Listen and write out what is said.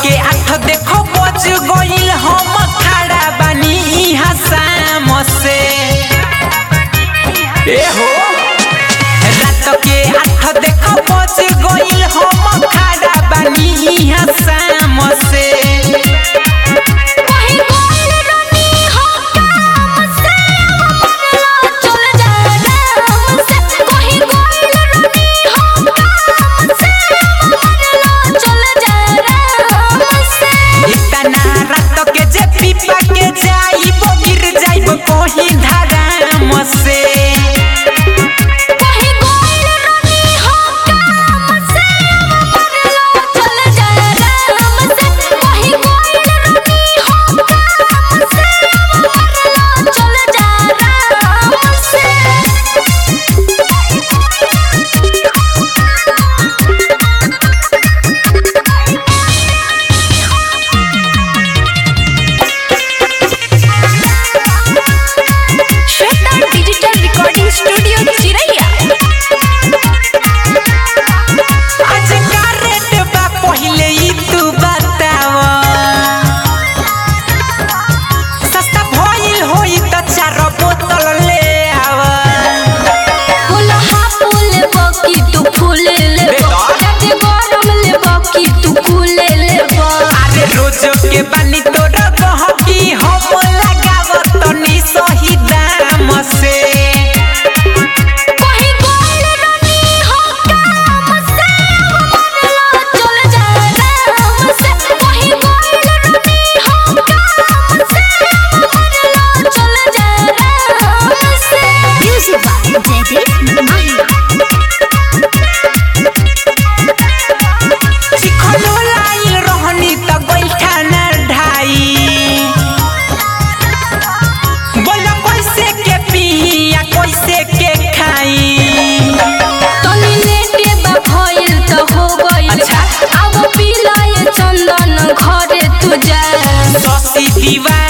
के आठ देखो बज गइल हम खड़ा बानी इहाँ शाम से ए हो रात के आठ देखो बज गइल हम खड़ा बानी इहाँ शाम से कहीं गोल रानी हो काम से मरला चल जा राम से कहीं गोल रानी हो काम से मरला चल जा राम से इतना रात के जे पीपा के जाइब गिर जाइब कहीं धराम से कहीं गोल रानी हो काम से मरला चल जा राम से कहीं गोल रानी हो काम से मरला चल जा राम से श्वेता डिजिटल रिकॉर्डिंग स्टूडियो चिरैया आज का रेट बा पहिले ई तू बताव सस्ता भइल होई त चार बोतल ले आव फूल हा फूल बकी तू फूल ले बेटा। जाते गरम ले बकी तू फूल ले अरे रोज के बानी तोर गहकी हम लगाव तनी सही दाम से कहीं गोल रानी हो काम से मरला चल जा राम से कहीं गोल रानी हो काम से मरला चल जा राम से म्यूजिक बाय जयदीप माही चिखलो लाइल रहनी त बैठा न ढाई बोल कैसे के पिया कैसे के खाई तनी लेके बा भइल त हो गइल अच्छा। अब पिलाए चंदन घरे तू जा ससी दीवा